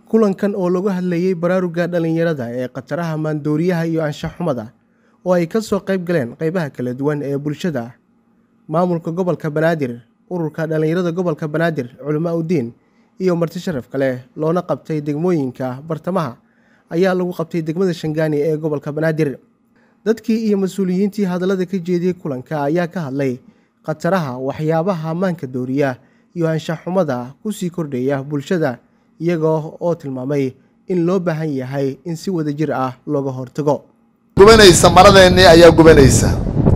kulankan oo lagu hadlayey baraaruga dhalinyarada ee khataraha maandooriyaha iyo anshax-xumada oo ay ka soo qayb galeen qaybaha kala duwan ee bulshada maamulka gobolka banaadir ururka dhalinyarada gobolka banaadir culamaa udiin iyo marti sharaf kale loona qabtay degmooyinka bartamaha ayaa lagu qabtay degmada shangaani ee gobolka banaadir dadkii iyo mas-uuliyiintii hadallada ka jeediyey kulanka ayaa ka hadlay khataraha waxyaabaha maanka dooriya iyo anshax-xumada kusii kordhaya bulshada iyagoo oo tilmaamay in loo baahan yahay in si wada jir ah looga hortago gubanaysa maradeennii ayaa gubanaysa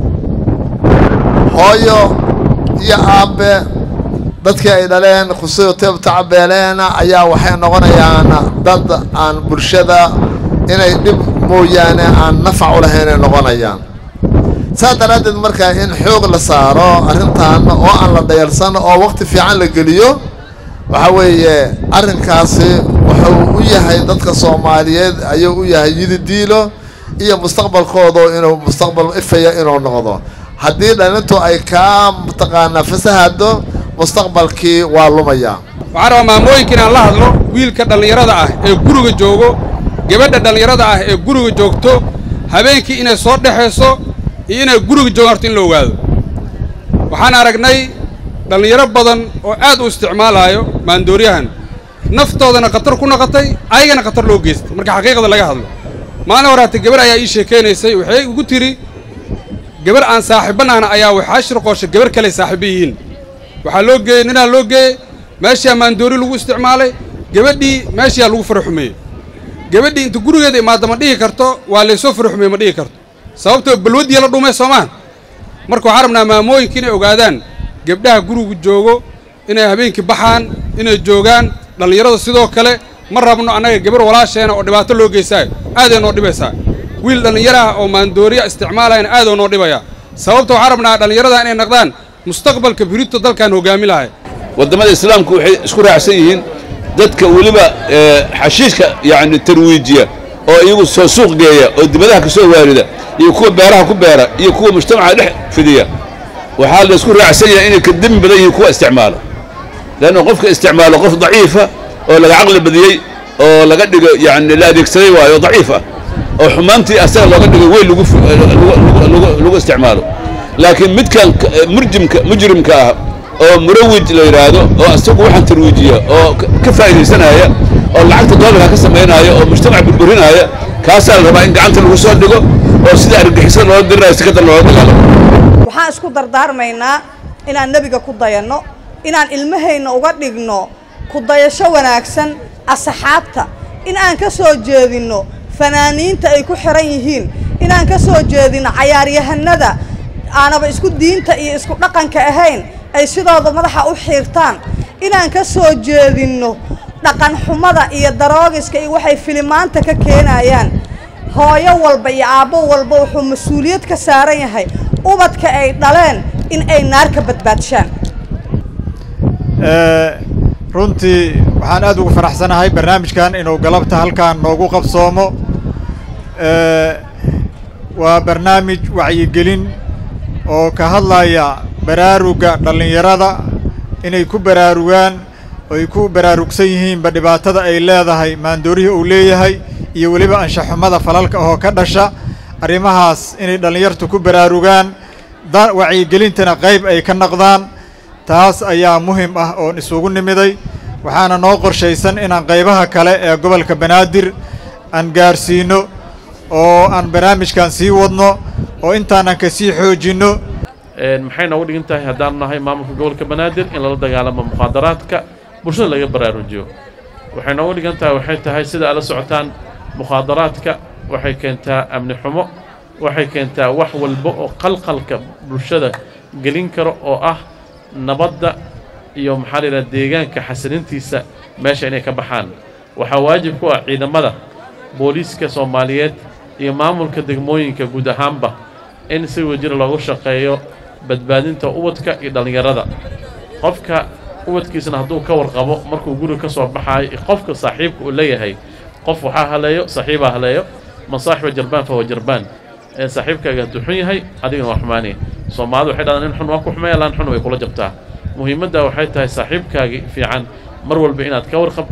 hooyo iyo aabbe dadkii ay dhaleen khusuyo teebta cabeeleena ayaa waxay noqonayaan dad aan bulshada inay dhib mooyaane aan nafac u lahaynay noqonayaan saas daraaddeed markaa in xoog la saaro arrintan oo aan la dhayalsan oo waqti fiican la geliyo waxaa weeye arrinkaasi wuxuu u yahay dadka soomaaliyeed ayuu u yahay yididiilo iyo mustaqbalkoodu inuu mustaqbal ifaya inuu noqdo haddii dhalintu ay kaa mataqaanaa fasahado mustaqbalkii waa lumaya waxaan rabaa maamooyinka inaan la hadlo wiilka dhallinyarada ah ee guriga joogo gabadha dhallinyarada ah ee guriga joogto habeenkii inay soo dhexayso iyo inay guriga joogaan horta in la ogaado waxaan aragnay dhallinyaro badan oo aad u isticmaalaayo maandooriyahan naftoodana khatar ku noqotay ayagana khatar loo geystay marka xaqiiqada laga hadlo maalin horaata gabar ayaa ii sheekaynaysay waxay igu tidhi gabar aan saaxiibbanaana ayaa waxaa shirqoosha gabar kaley saaxiibo yihiin waxaa loo geeyey ninaa loo geeyey meeshaa maandoori lagu isticmaalay gabadhii meeshaa lagu fara xumeeyey gabadhii inta gurigeeda imaadda ma dhihi karto waa laysoo fara xumeeye ma dhihi karto sababtoo balwaddiya la dhumay soomaan marka waxaan rabnaa maamooyinka inay ogaadaan gabdhaha gurigu joogo inay habeenkii baxaan inay joogaan dhallinyarada sidoo kale ma rabno annaga gabar walaasheena oo dhibaato loo geysaayo aaday noo dhibaysaa wiil dhallinyaro ah oo maandooriya isticmaalayana aadoo noo dhibayaa sababta waxaan rabnaa dhallinyarada inay naqdaan mustaqbalka birito dalkan hoggaami lahay waddamada islaamku waxay isku raacsan yihiin dadka weliba xashiishka yacni tarwiijiya oo iyagu soo suuq geeya oo dibadaha ka soo waarida iyo kuwa beeraha ku beera iyo kuwa mujtamaca dhex fidiya waxaa la isku raacsan yahay inay ka demi badan yihiin kuwa isticmaalo leanna qofka isticmaalo qof daciifa oo laga caqli badiyey oo laga dhigo yacni la adeegsaday waayo daciif ah oo xumaantii asaga looga dhigo weyn lagu isticmaalo laakiin midkan murjimka mujrimka ah oo murawij la yidhaahdo oo isagu waxaan tarwiijiya oo ka faa'iidaysanaya oo lacagta doolarka ka samaynaya oo mujtamac burburinaya kaasaa la rabaa in gacanta lagu soo dhigo oo sida argagixisada loola dirinayo si kadar loola dagaalamo waxaan isku dardaarmaynaa inaan nebiga ku dayanno inaan ilmahayna uga dhigno ku dayasho wanaagsan asxaabta in aan ka soo jeedinno fanaaniinta ay ku xihan yihiin inaan ka soo jeedinno cayaaryahanada aanaba isku diinta iyo isku dhaqanka ahayn ay sidooda madaxa u xiirtaan inaan ka soo jeedinno dhaqan xumada iyo daroogiska iyo waxay filimaanta ka keenayaan hooyo walba iyo aabbo walba wuxuu mas-uuliyad ka saaran yahay ubadka ay dhaleen in ay naar ka badbaadshaan runtii waxaan aad ugu faraxsanahay barnaamijkan inuu galabta halkaan noogu qabsoomo waa barnaamij wacyigelin oo ka hadlaya baraaruga dhallinyarada inay ku baraarugaan oy ku baraarugsan yihiinba dhibaatada ay leedahay maandoorihii uu leeyahay iyo weliba anshaxumada falalka oo ka dhasha arrimahaas inay dhallinyartu ku baraarugaan wacyigelintana qayb ay ka naqdaan taas ayaa muhim ah oon isugu nimiday waxaana noo qorshaysan inaan qaybaha kale ee gobolka banaadir aan gaarsiino oo aan barnaamijkan sii wadno oo intaanan ka sii xoojinno maxay noogu dhigan tahay haddaanu nahay maamulka gobolka banaadir in lala dagaalamo mukhaadaraadka bulshada laga baraarujiyo waxay noogu dhigan tahay waxay tahay sida ala socotaan mukhaadaraadka waxay keentaa amni xumo waxay keentaa wax walba oo qalqalka bulshada gelin karo oo ah nabadda iyo maxaa la yidhaha deegaanka xasilintiisa meesha inay ka baxaan waxaa waajib ku ah ciidamada booliiska soomaaliyeed iyo maamulka degmooyinka guud ahaanba in si wajir loogu shaqeeyo badbaadinta ubadka iyo dhallinyarada qofka ubadkiisna hadduu ka warqabo markuu guriga ka soo baxaayo qofka saaxiibka uu leeyahay qof waxaa haleeyo saaxiibaa haleeyo man saaxiba jarbaan fahuwa jarbaan ee saaxiibkaaga hadduu xun yahay adigana waa xumaanaya soomaalidu waxay dhahdaan in xun waa ku xumeeya laan xun way kula jabtaa muhiimadda waxay tahay saaxiibkaagii fiican mar walba inaad ka warqabtid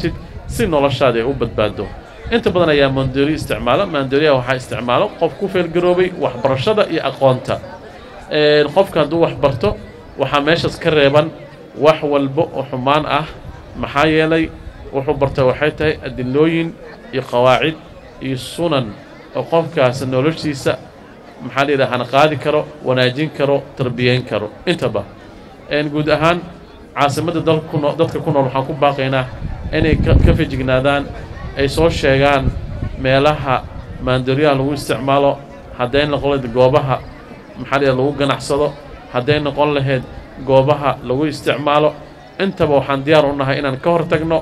si noloshaada ay u badbaado inta badan ayaa maandooriya isticmaala maandooriyaha waxaa isticmaalo qof ku feelgaroobay waxbarashada iyo aqoonta qofka hadduu wax barto waxaa meeshaas ka reeban wax walba oo xumaan ah maxaa yeelay wuxuu bartay waxay tahay adilooyin iyo qawaacid iyo sunan oo qofkaas noloshiisa maxaa la yidhaha hana qaadi karo wanaajin karo tarbiyeyn karo intaba guud ahaan caasimadda dalkuno dadka ku nool waxaan ku baaqaynaa inay ka fejignaadaan ay soo sheegaan meelaha maandooriyaha lagu isticmaalo hadday noqon lahayd goobaha maxaa la yidhaha lagu ganacsado hadday noqon lahayd goobaha lagu isticmaalo intaba waxaan diyaar u nahay inaan ka hor tagno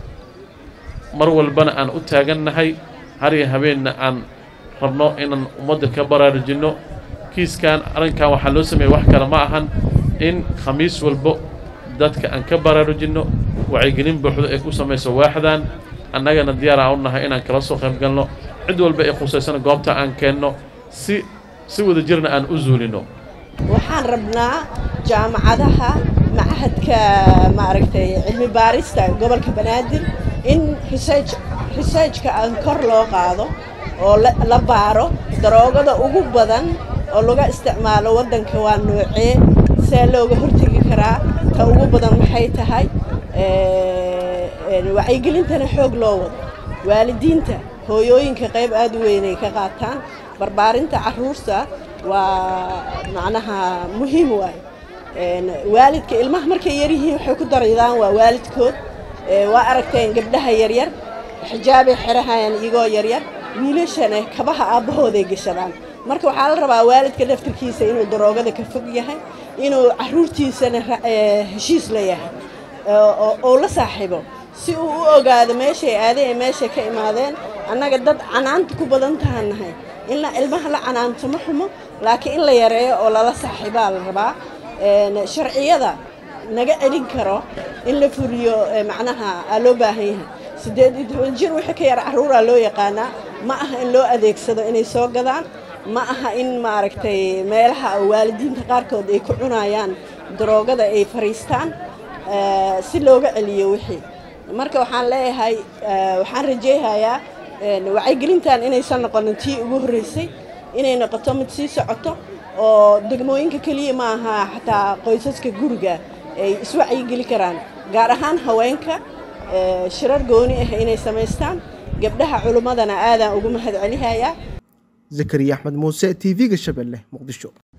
mar walbana aan u taagannahay har iyo habeenna aan rabno inaan ummadda ka baraarujinno kiiskan arrinkan waxaa loo sameeyey wax kale ma ahan in khamiis walbo dadka aan ka baraarujinno wacyigelin buuxdo ay ku samayso waaxdan annagana diyaar aan u nahay inaan kala soo qayb galno cid walba ay khusaysana goobta aan keenno si si wada jirna aan u zuulinno waxaan rabnaa jaamacadaha machadka maaragtay cilmi baarista gobolka banaadir in research researchka aan kor loo qaado oo la baaro daroogada ugu badan oo laga isticmaalo waddanka waa noocee see looga hortegi karaa ta ugu badan maxay tahay wacyigelintana xoog loo wado waalidiinta hooyooyinka qayb aad u weynay ka qaataan barbaarinta carruurta waa macnaha muhiim waayo waalidka ilmaha markay yaryihiin waxay ku daridaan waa waalidkood waa aragteen gabdhaha yaryar xijaabay xerahayaan iyagoo yaryar wiilashana kabaha aabbahooday gashadaan marka waxaa la rabaa waalidka laftirkiisa inuu daroogada ka fog yahay inuu carruurtiisana heshiis la yahay oo la saaxiibo si uu u ogaado meeshay aadeen ee meeshay ka imaadeen annaga dad canaanta ku badan tahan nahay in la ilmaha la canaanto ma xumo laakiin in la yareeyo oo lala saaxiibaa la rabaa sharciyada naga celin karo in la furiyo macnaha aa loo baahan yahay siddeed iyo toban jir wixii ka yar carruuraa loo yaqaanaa ma aha in loo adeegsado inay soo gadaan ma aha in maaragtay meelaha waalidiinta qaarkood ay ku cunayaan daroogada ay fariistaan si looga celiyo wixii marka waxaan leeyahay waxaan rajayhayaa wacyigelintan inaysan noqonin tii ugu horreysay inay noqoto mid sii socoto oo degmooyinka keliya ma aha xataa qoysaska guriga ay iswacyigeli karaan gaar ahaan haweenka shirar gooni ah inay samaystaan gabdhaha culummadana aadaan ugu mahad celihayaa zakariya axmed muuse t v-ga shabeelle muqdisho